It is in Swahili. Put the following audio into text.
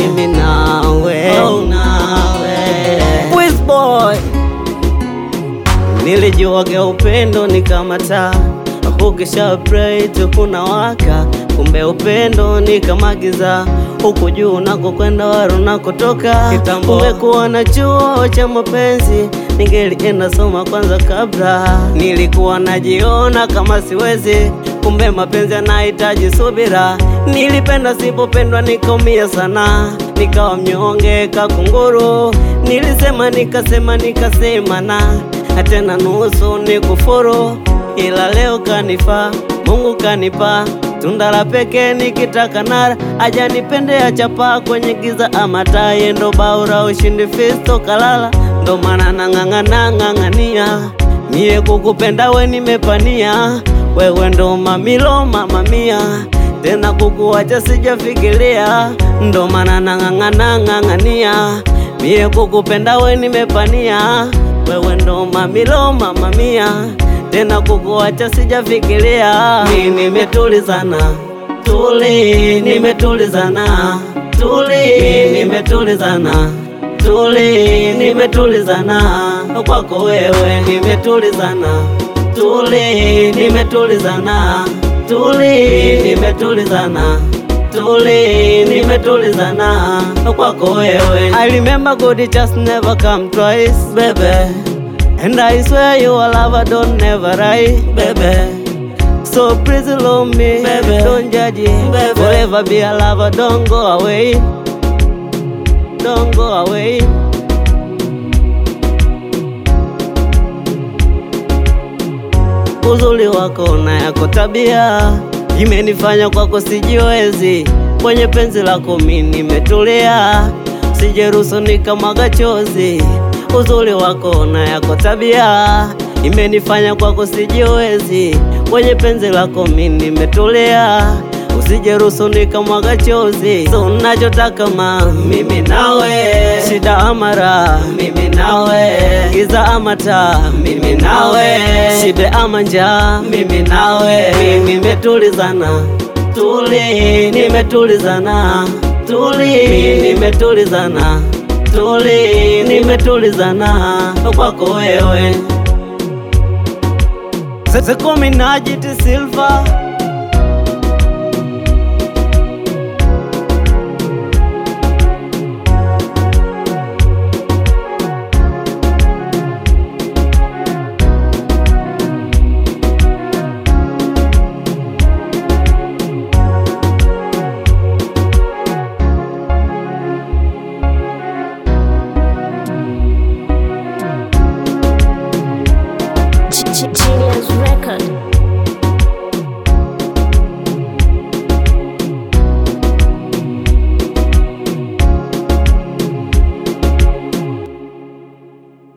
mimi nawe, Oh, nawe. Wizboy Nilijuaga upendo ni kama taa, ukisha pray tu kuna waka. Kumbe upendo ni kama giza, huku juu unakokwenda waro unakotoka. Kitambo. Umekuwa na chuo cha mapenzi, ningelienda soma kwanza kabla. Nilikuwa najiona kama siwezi, kumbe mapenzi yanahitaji subira. Nilipenda sipopendwa, nikaumia sana, nikawa mnyonge kakunguru. Nilisema nikasema nikasema na tena nusu ni kufuru, ila leo kanifaa, Mungu kanipa tunda la pekee nikitaka nara aja nipende chapa kwenye giza ama taye ndo baura ushindi fisto kalala ndo maana nang'ang'ana ng'ang'ania mie kukupenda we nimepania wewe ndo mamilo mamamia tena kukuacha sijafikiria ndo maana nang'ang'ana ng'ang'ania mie kukupenda we nimepania wewe ndo mamilo mamamia tena kukuacha sijafikiria. Mi nimetulizana tuli, nimetulizana tuli, mi nimetulizana tuli, nimetulizana kwako wewe, nimetulizana tuli, nimetulizana tuli, nimetulizana tuli, nimetulizana kwako wewe. I remember good just never come twice, baby. And I swear you a lover don't never lie, baby. So please love me, baby. Don't judge it, baby. Forever be a lover, don't go away. Don't go away. Uzuri wako na yako tabia imenifanya kwako sijiwezi, kwenye penzi lako mimi nimetulia, sijeruhusu nikamwaga chozi. Uzuri wako na yako tabia imenifanya kwako sijiwezi, kwenye penzi lako mimi nimetulia, usijeruhusu nikamwaga chozi. So nachotaka ma mimi nawe, shida amara mimi nawe, giza amata mimi nawe, shibe ama njaa mimi nawe, mimi nimetulizana tuli, nimetulizana tuli, nimetulizana tuli, nimetulizana kwako wewe Sasa kumi najiti Silva